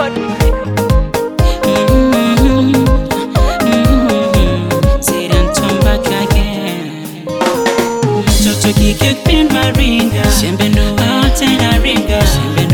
record. Mtoto kike kupendwa ringa tena ringa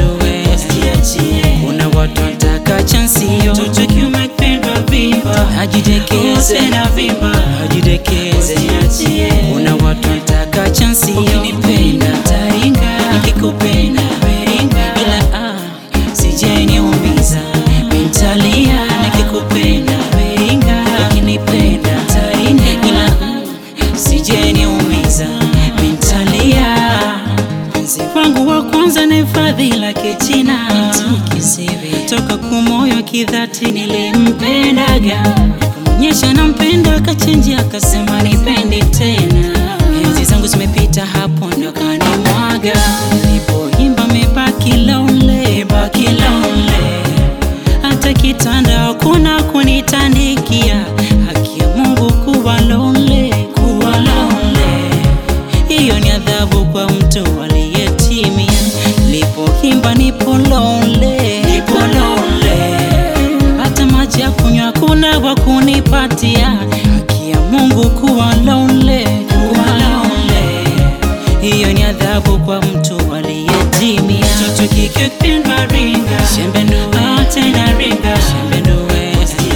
kuna watu wataka chansio mtoto kiume kupendwa vimba ajidekeze na vimba ajidekeze kuna watu wataka chansio ukinipenda taringa nikikupenda weringa ila ah, sijeniumiza mentalia nikikupenda weringa ukinipenda taringa ila mm, sijeniumiza mentalia mpenzi wangu wa kwanza ni fadhila kichina kisivi toka kumoyo kidhati nilimpendaga kumonyesha nampenda akachenji akasema nipendi tena enzi zangu zimepita hapo ndo kanimwaga nilipoimba mebaki lonely baki lonely hata kitanda hakuna kunitandikia haki ya Mungu kuwa lonely kuwa lonely hiyo ni adhabu kwa mtu aliyetimia. Lipoimba nipo lonely, nipo lonely, hata maji ya kunywa hakuna wa kunipatia. Haki ya Mungu kuwa lonely, kuwa lonely, hiyo ni adhabu kwa mtu aliyetimia. Mtoto kike kupendwa ringa, shembe nduwe, tena ringa, shembe nduwe,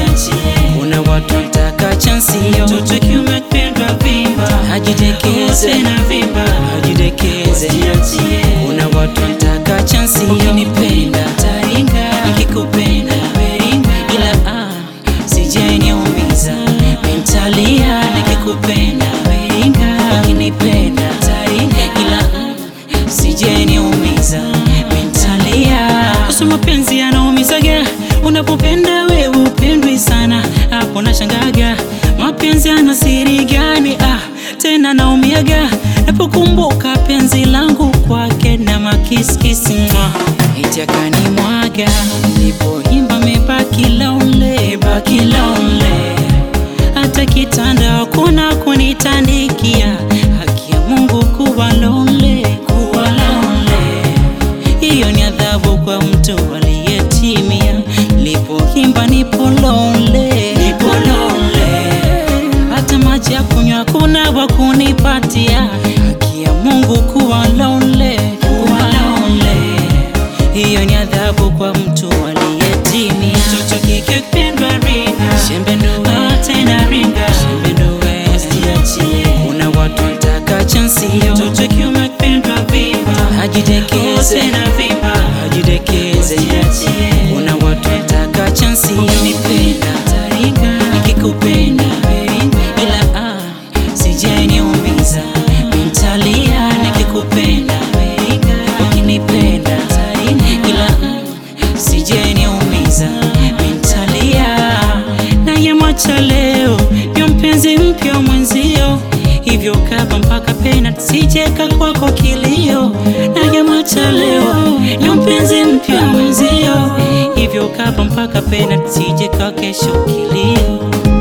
kuna watu wataka chansio. Mtoto kiume kupendwa vimba, ajidekeze na vimba, ajidekeze. Kuna watu wataka chansio. Ukinipenda taringa, nikikupenda weringa, ila ah, sijeniumiza mentalia. Nikikupenda weringa, ukinipenda taringa, ila mm, sijeniumiza mentalia. Kuhusu mapenzi yanaumizaga, unapopenda wewe upendwi sana, hapo nashangaga mapenzi yana siri gani? Ah, tena naumiaga napokumbuka penzi langu kwake na makiskisi mwa eti akanimwaga nilipoimba mebaki lonely, baki lonely hata kitanda hakuna kunitandikia. Haki ya Mungu kuwa lonely, kuwa lonely, hiyo ni adhabu kwa mtu aliyetimia. Lipoimba nipo lonely, nipo lonely, hata maji ya kunywa hakuna wa kunipatia. Haki ya Mungu kuwa lonely, kuwa lonely, hiyo ni adhabu kwa mtu aliyetimia. Mtoto kike kupendwa ringa, shembe nduwe, tena ringa, shembe nduwe, kuna watu wataka chansio. Mtoto kiume kupendwa vimba, ajidekeze na vimba, ajidekeze. Kuna watu wataka chansio. Ukinipenda taringa, nikikupenda weringa, ila ah, sijeniumiza mentalia. Nikikupenda weringa, ukinipenda taringa, ila mm, sijeniumiza mentalia. Naye mwacha leo ndio mpenzi mpya mwenzio, hivyo kaba mpaka pena sijeka kwako kilio. Naye mwacha leo ndio mpenzi mpya mwenzio, hivyo kaba mpaka pena sijeka kesho kilio.